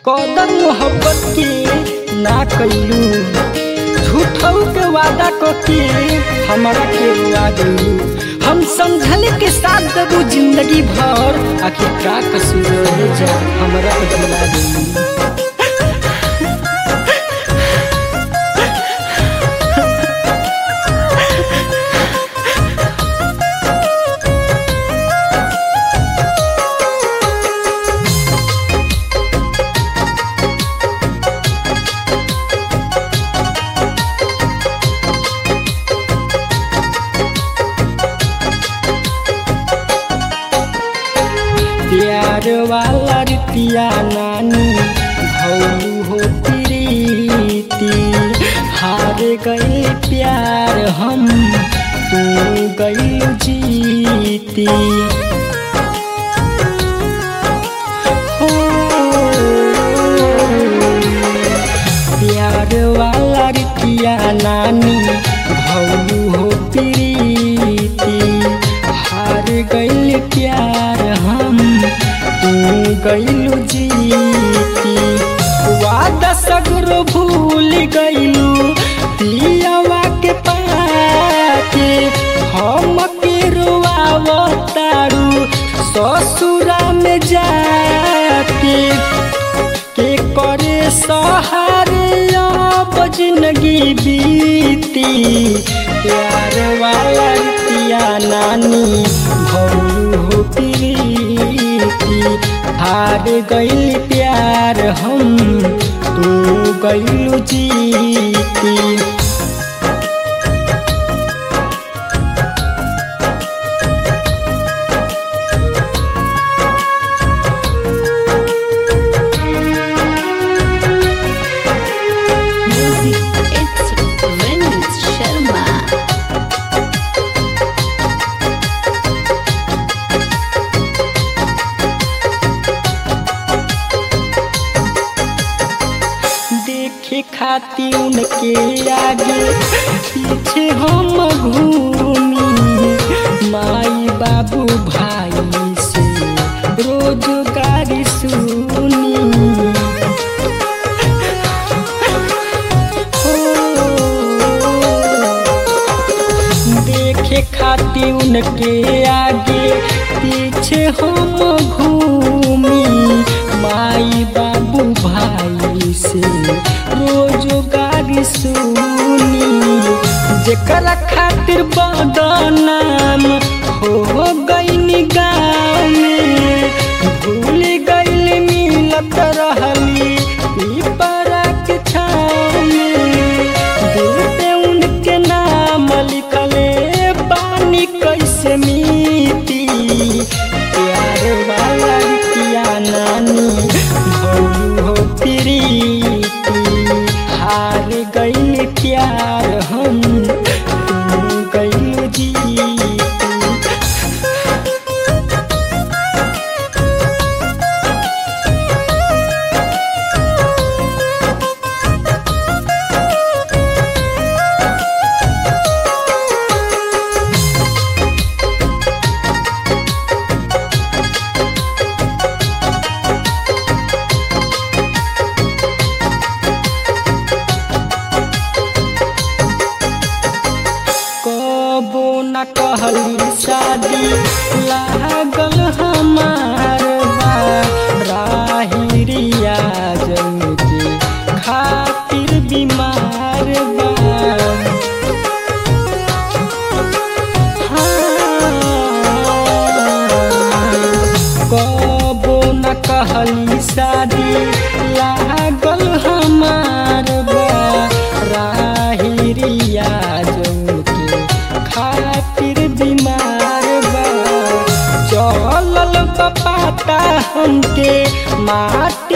कदर मोहब्बत के ना कैलू झूठऊ के वादा क के हमरा के रुआ गइलू हम समझल के साथ देबू जिंदगी भर आखिर का कसूर रह जा हमरा के भुला गइलू प्यार वाला रितिया नानी भौलू हो प्रीति हार गए प्यार हम तू गई जीती हो प्यार वाला रितिया नानी भौलू हो प्रीति हार गइल प्यार हम तू गइलू जीती वादा सगरो भूल गइलू पियावा के पाके हम के रुआवतारू ससुरा में जाके के करे सहारे अब जिंदगी बीती प्यार वाला रितिया नानी भौलू हो प्रीति हार गइल प्यार हम तू गइलू जीती Music, it's Vinit Sharma. देखे खाती उनके आगे पीछे हम घूमी माई बाबू भाई से रोजगारी सुनी हो, देखे खाती उनके आगे पीछे हम घूमी माई बाबू भाई से रोजगारी सुनी जेकरा खातिर बदनाम हो गई गाँव में भूल गइल मिलत रहली पीपरा के छाँव में दिल पे उनके नाम लिखले बानी कैसे मीती प्यार वाला रितिया नानी भौलू हो प्रीति हार गइल प्यार हम तू गइल जीती कबो न कहली शादी लागल हमार बा राहिरिया जन के खातिर बीमार बा हाँ, कबो न कहली शादी लागल हमार बा राहिरिया जन के खातिर बीमार बा चलल बपाता हमके माटी